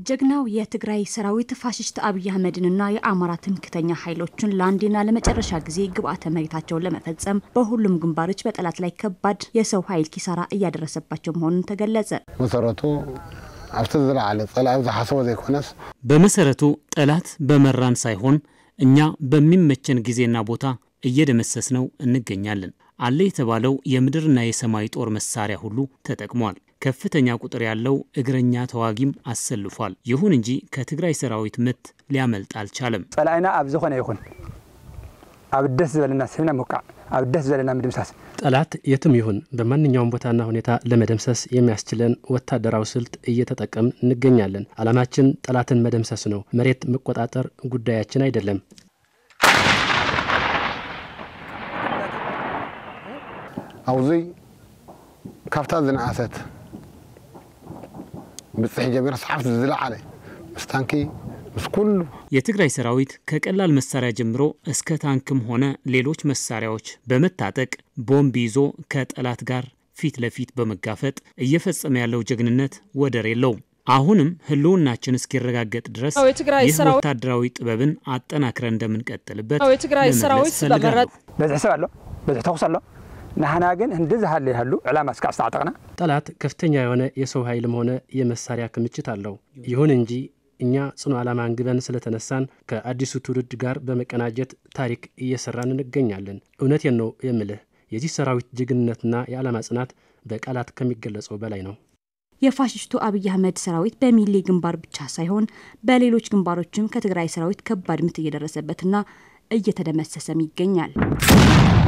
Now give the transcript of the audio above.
ጀግናው የትግራይ ሰራዊት ፋሽስት አብይ አህመድንና የአማራ ትምክተኛ ኃይሎችን ለአንዴና ለመጨረሻ ጊዜ ግብአተ መሬታቸውን ለመፈጸም በሁሉም ግንባሮች በጠላት ላይ ከባድ የሰው ኃይል ኪሳራ እያደረሰባቸው መሆኑን ተገለጸ። መሰረቱ ኣብቲ ዝለዓለ ፀላኢ ዝሓሰቦ ዘይኮነስ በመሰረቱ ጠላት በመራን ሳይሆን እኛ በሚመቸን ጊዜና ቦታ እየደመሰስ ነው እንገኛለን። አለ የተባለው የምድርና የሰማይ ጦር መሳሪያ ሁሉ ተጠቅሟል። ከፍተኛ ቁጥር ያለው እግረኛ ተዋጊም አሰልፏል። ይሁን እንጂ ከትግራይ ሰራዊት ምት ሊያመልጥ አልቻለም። ፀላኢና ኣብ ዝኾነ ይኹን ኣብ ደስ ዝበለና ስብና ምውቃዕ ኣብ ደስ ዝበለና ምድምሳስ ጠላት የትም ይሁን በማንኛውም ቦታና ሁኔታ ለመደምሰስ የሚያስችለን ወታደራዊ ስልት እየተጠቀምን እንገኛለን። ዓላማችን ጠላትን መደምሰስ ነው። መሬት መቆጣጠር ጉዳያችን አይደለም። ኣብዚ ካብታ ዝነኣሰት ብፅሒ ጀሚራ ሰሓብቲ ዝለዓለ ምስ ታንኪ ምስ ኩሉ የትግራይ ሰራዊት ከቀላል መሳሪያ ጀምሮ እስከ ታንክም ሆነ ሌሎች መሳሪያዎች በመታጠቅ ቦምብ ይዞ ከጠላት ጋር ፊት ለፊት በመጋፈጥ እየፈጸመ ያለው ጀግንነት ወደር የለውም። አሁንም ህልውናችን እስኪረጋገጥ ድረስ ይህ ወታደራዊ ጥበብን አጠናክረን እንደምንቀጥልበት የትግራይ ሰራዊት በመረጥ በዝሒ ሰብ ኣሎ በዝሒ ተኩስ ኣሎ ንሓና ግን እንደዚ ሃለ ይሃሉ ዕላማ እስካዕ ዝተዓጠቕና ጠላት ከፍተኛ የሆነ የሰው ኃይልም ሆነ የመሳሪያ ክምችት አለው። ይሁን እንጂ እኛ ጽኑ ዓላማ አንግበን ስለተነሳን ከአዲሱ ትውልድ ጋር በመቀናጀት ታሪክ እየሰራን እንገኛለን። እውነቴን ነው የምልህ የዚህ ሰራዊት ጀግንነትና የዓላማ ጽናት በቃላት ከሚገለጸው በላይ ነው። የፋሽስቱ አብይ አህመድ ሰራዊት በሚሌ ግንባር ብቻ ሳይሆን በሌሎች ግንባሮችም ከትግራይ ሰራዊት ከባድ ምት እየደረሰበትና እየተደመሰሰም ይገኛል።